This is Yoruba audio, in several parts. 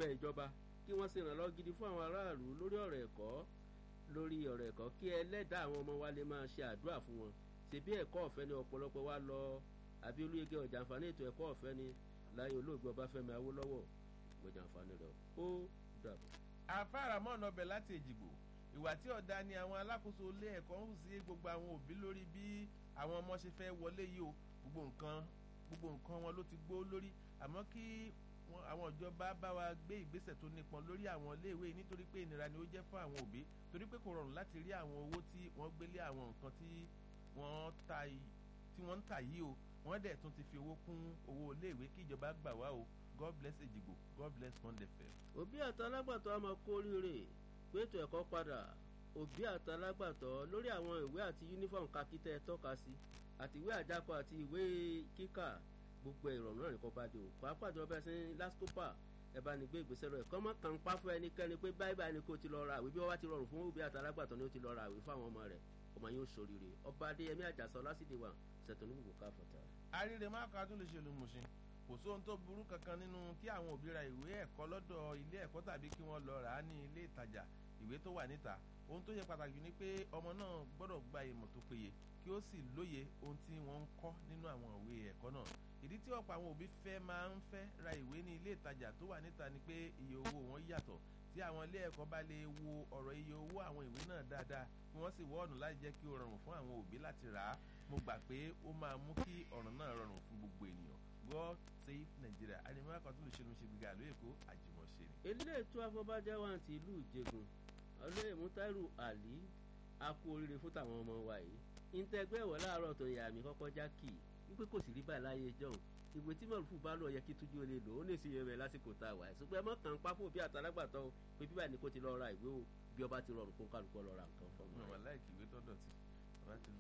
bẹ ìjọba kí wọ́n ṣèrànlọ́wọ́ gidi fún àwọn aráàlú lórí ọ̀rọ̀ ẹ̀kọ́ lórí ọ̀rọ̀ ẹ̀kọ́ kí ẹlẹ́dàá àwọn ọmọ wa lè máa ṣe àdúrà fún wọn ṣèbí ẹ̀kọ́ ọ̀fẹ́ ni ọ̀pọ̀lọpọ̀ wa lọ àbí olóyege ọ̀jà àǹfààní ètò ẹ̀kọ́ ọ̀fẹ́ ni láyé olóògbé ọbáfẹ́mi awólọ́wọ̀ gbọ̀jà àǹfààní rẹ̀ ó dàbọ̀. àfàrà mọ́ọ̀nà ọbẹ̀ láti èjìgbò ìwà tí ọ̀dà ni àwọn alákòóso ilé ẹ̀kọ́ ń hù sí gbogbo àwọn òbí lórí bí àwọn ọmọ ṣe fẹ́ wọlé yìí o gbogbo nǹkan gbogbo nǹkan wọn ló ti gbó lórí àmọ́ kí àwọn ìjọba bá wa gbé ìgbésẹ̀ tó nípọn lórí àwọn iléèwé nítorí pé ìnira ni ó jẹ́ fún àwọn òbí torí pé kò rọrùn láti rí àwọn owó tí wọ́n gbélé àwọn nǹkan tí wọ́n ta tí wọ́n ń tà yìí o wọ́n dẹ̀ tún ti fi owó kún owó iléèwé kí ìjọba gbà wá o God bless Èjìgbò God bless Monday fm. òbí àti alágbàtọ́ a máa kó oríire pé ètò ẹ̀kọ́ padà òbí àti alágbàtọ́ lórí àwọn ìwé àti yúnífọ̀mù kakítẹ́ tọ́ka sí àti ìwé àjákọ àti ìwé kíkà gbogbo ìrọ̀rùn náà nìkan bá dé o pàápàá jọba bẹ́ẹ̀ sí lásìkòpà ẹ bá ní gbé ìgbésẹ̀ rẹ̀ kọ́ mọ́ kàn pa fún ẹnikẹ́ni pé báyìí báyìí ni kò ti lọ ra àwé bí wọ́n bá ti rọrùn fún òbí àti alágbàtọ́ ni ó ti lọ ra àwé fáwọn ọmọ rẹ̀ ọmọ yóò ṣoríire ọba adéyẹmí àjàsọ lásìdè wa ṣètò oníbùkún káfọ̀tà. àríre má kà tún lè ṣe olùmùsìn kò sóhun tó burú kankan nínú kí àwọn òbí ra ìwé ẹ̀kọ́ lọ́dọ̀ ilé ẹ̀kọ́ tàbí kí wọ́n lọ rà á ní ilé ìtajà ìwé tó wà níta ohun tó ṣe pàtàkì ni pé ọmọ náà gbọ́dọ̀ gba ìmọ̀ tó péye kí ó sì lóye ohun tí wọ́n ń kọ́ nínú àwọn ìwé ẹ̀kọ́ náà ìdí tí ọ̀pọ̀ àwọn òbí fẹ́ máa ń fẹ́ ra ìwé ní ilé ìtajà tó wà níta ni pé iye owó wọn yàtọ̀ tí àwọn ilé ẹ̀kọ́ bá lè wo ọ̀rọ̀ iye owó àwọn ìwé náà dáadáa kí wọ́n sì wọ́ ọ̀nà láti jẹ́ kí ó rọrùn fún àwọn òbí láti rà á mo gbà pé ó máa mú kí ọ̀ràn náà rọrùn fún gbogbo ènìyàn God save Nigeria àdìmọ́ akọ́tún lè ṣe ló ṣe gbígbà àlọ́ èkó àjùmọ̀ṣe ni. ilé ètò afọbajẹ wa ti ìlú ìjẹgun ọlọ́yẹ̀ mutairu ali a kú oríire fún tàwọn ọmọ wa yìí ìǹtẹ̀gbẹ́ ẹ̀wọ̀ láàárọ̀ tó yà mí kọ́kọ́ já kì í wípé kò sì rí báyìí láyé jọ̀hún ìwé tí mọ̀lúfù bá lọ yẹ kí túnjú ó lè lò ó lè sí iye rẹ̀ lásìkò tá a wà ṣùgbọ́n ẹ mọ̀ kàn pa fún òbí àtàlágbàtọ́ pé bíbá ni kò ti lọ ra ìwé o bí ọba ti rọrùn fún kálukọ́ lọ ra nǹkan fún ọmọ ọmọ láìkì ìwé tó dọ̀tí ọba ti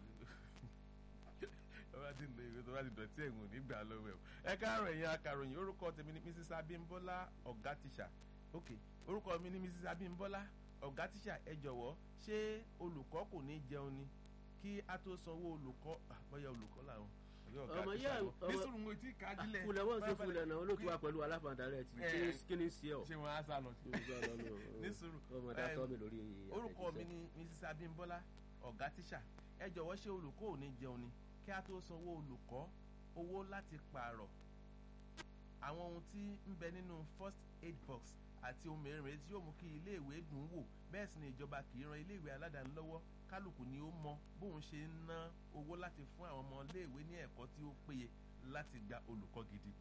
ọba ti lo ìwé tó bá ti dọ̀tí ẹ̀wọ̀n nígbà lọ́wọ́ ẹ̀ ẹ káàárọ̀ ẹ̀yin akàròyìn orúkọ tèmi ni Mrs Abímbọ́lá ọ̀gá tíṣà ok orúkọ mi ni Mrs Abímbọ́lá ọ̀gá tíṣà ẹ jọ̀wọ́ ṣé olùkọ́ kò ní jẹun ni kí a tó sanwó olùkọ́ bóyá olùkọ́ làwọn ọmọ yẹ ọmọ nísùrù mo ti ká dílẹ̀ kulẹ̀ wọ́n ṣe fulẹ̀ náà olóòtú wa pẹ̀lú aláfàdà rẹ̀ ti kí ni sí ọ. ṣé wọn á sá lọ nísùrù ọmọ dá tọ́ mi lórí orúkọ mi ni Mrs Abímbọ́lá ọ̀gá tíṣà ẹ jọ̀wọ́ ṣé olùkọ́ ò ní jẹun ni kí a tó sanwó olùkọ́ owó láti pààrọ̀ àwọn ohun tí ń bẹ nínú first aid box àti ohun mèremère tí yóò mú kí iléèwé dùn wò bẹ́ẹ̀ sì ni ìjọba kì í ran iléèwé aládàáni lọ́wọ́ kálukú ni ó mọ bóun ṣe ń ná owó láti fún àwọn ọmọ iléèwé ní ẹ̀kọ́ tí ó péye láti gba olùkọ́ gidi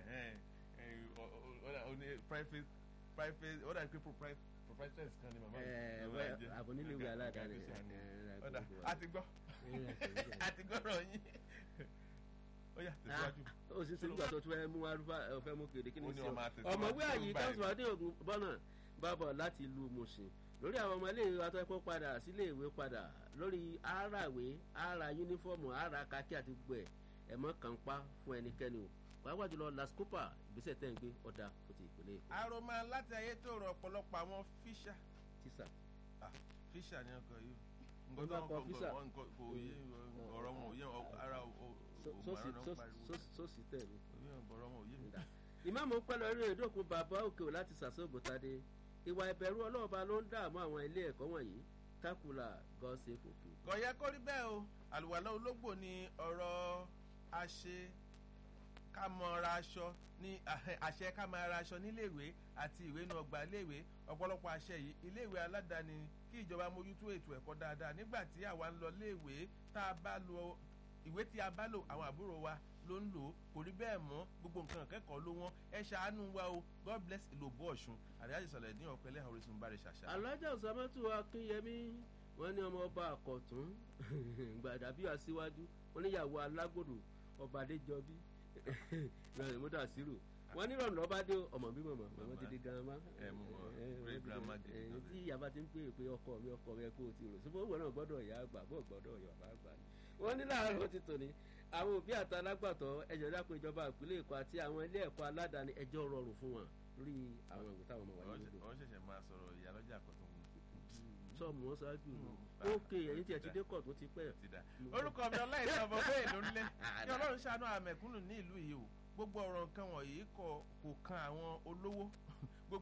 private private ó dàbí pé proprietors kan ni màmá mi. àbóníléèwé aládàáni. àti gbọ́ àti gbọ́rọ̀ yín ó yá tẹ̀síwájú. ó sì ṣe nígbà tó tún fẹ́ mú arúgbó ọ̀fẹ́ mú kéde kí ni Ó ní sí ọ ọmọ àtẹ̀síwájú ọmọwé àyè tó ń bá káńsù adé ògùn bọ́nà bábọ̀ láti ìlú Mùṣìn lórí àwọn ọmọ iléèwé atọ́kọ́ padà sílé ìwé padà lórí aráàwé ara yúnífọ́ọ̀mù ara kakí àti gbogbo ẹ̀ ẹ̀mọ́ kan pa fún ẹnikẹ́ni o pàápàá jùlọ lascopa ìgbésẹ̀ tẹ̀ ń gbé ọ̀dà kò ti ìpínlẹ̀ Èkó aroma láti ayé tó rọ ọ̀pọ̀lọpọ̀ àwọn fíṣà tíṣà ah fíṣà ni ọkọ yìí Wọ́n bá kọ fíṣà. kò yé ọ̀rọ̀ wọn ò yé ara sósì òmàrán náà pariwo sósì tẹ̀ mí. ọ̀rọ̀ wọn ò yé mi. ìmáàmù pẹ́lú eré ìdókun bàbá òkè láti sàṣọ́gbòtadé ìwà ìbẹ̀rù ọlọ́ọ̀ba ló ń dààmú àwọn ilé ẹ̀kọ́ wọ̀nyí tákùlà gọ́ọ̀sẹ̀ fòkè. kò yẹ kó rí bẹ́ẹ̀ o àlùwàlá ológbò ni ọ̀rọ̀ àṣe ká mọ ra aṣọ ní àṣẹ ká máa ra aṣọ níléèwé àti ìwé inú ọgbà iléèwé ọ̀pọ̀lọpọ̀ àṣẹ yìí iléèwé aládàáni kí ìjọba mójútó ètò ẹ̀kọ́ dáadáa nígbà tí àwa ń lọ léèwé tá a bá lo ìwé tí a bá lò àwọn àbúrò wa ló ń lò ó kò rí bẹ́ẹ̀ mọ́ gbogbo nǹkan kẹ́kọ̀ọ́ ló wọ́n ẹ ṣàánú wa o God bless ìlòbó ọ̀ṣun àríyájú sọ̀rọ̀ ní ọ̀pẹ̀lẹ̀ orísun bá rẹ̀ ṣàṣà. alájà ọ̀sàmẹ́tù akínyẹmí wọ́n ní ọmọ ọba àkọ̀tún gbàdàbí aṣíwájú wọ́n níyàwó alágbòdò ọba adéjọbí rẹ̀ mọ́dàsírò wọ́n ní ìrọ̀lọ́ bá dé ọmọ bí mọ̀mọ́ mọ̀mọ́ ti di girama ẹ mọ̀ mọ̀ great grandma di ẹ̀yìn tí ìyàbá ti ń pè é pé ọkọ mi ọkọ mi ẹ kó o ti rò síbò wọn náà gbọ́dọ̀ ìyá àgbà bó gbọ́dọ̀ ìyá bàbá àgbà ni. wọ́n ní láàárọ̀ ti tòní àwọn òbí àti alágbàtọ́ ẹjọ́ dápọ̀ ìjọba ìpínlẹ̀ èkó àti àwọn ilé ẹ̀kọ́ aládàáni ẹjọ́ rọrùn fún wọn lórí àwọn ìwé táwọn ọmọ wáyé nílò. wọ́n ṣẹ̀ṣẹ̀ máa sọ̀rọ̀ ìyálọ́jà kan tó ń sọ́ọ̀mù wọn ṣáájú nù ókè ẹ̀yìn tí ẹ ti dé kọ̀ tó ti pẹ́. ti dà orúkọ mi ọláìsàn ọmọ bẹ́ẹ̀ ló ń lé kí ọlọ́run ṣàánú àmẹ̀kúnnù ní ìlú yìí o gbogbo ọ̀rọ̀ nǹkan wọ̀nyí kò kò kan àwọn olówó